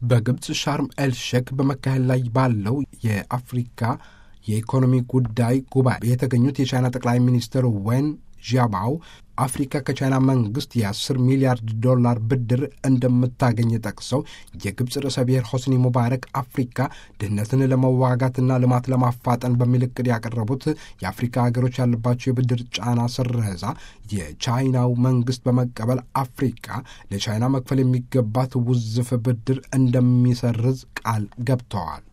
በግብፅ ሻርም ኤልሼክ በመካሄድ ላይ ባለው የአፍሪካ የኢኮኖሚ ጉዳይ ጉባኤ የተገኙት የቻይና ጠቅላይ ሚኒስትር ዌን ዣባው አፍሪካ ከቻይና መንግስት የ10 ሚሊያርድ ዶላር ብድር እንደምታገኝ ጠቅሰው የግብፅ ርዕሰ ብሔር ሆስኒ ሙባረክ አፍሪካ ድህነትን ለመዋጋትና ልማት ለማፋጠን በሚል እቅድ ያቀረቡት የአፍሪካ ሀገሮች ያለባቸው የብድር ጫና ስረዛ የቻይናው መንግስት በመቀበል አፍሪካ ለቻይና መክፈል የሚገባት ውዝፍ ብድር እንደሚሰርዝ ቃል ገብተዋል።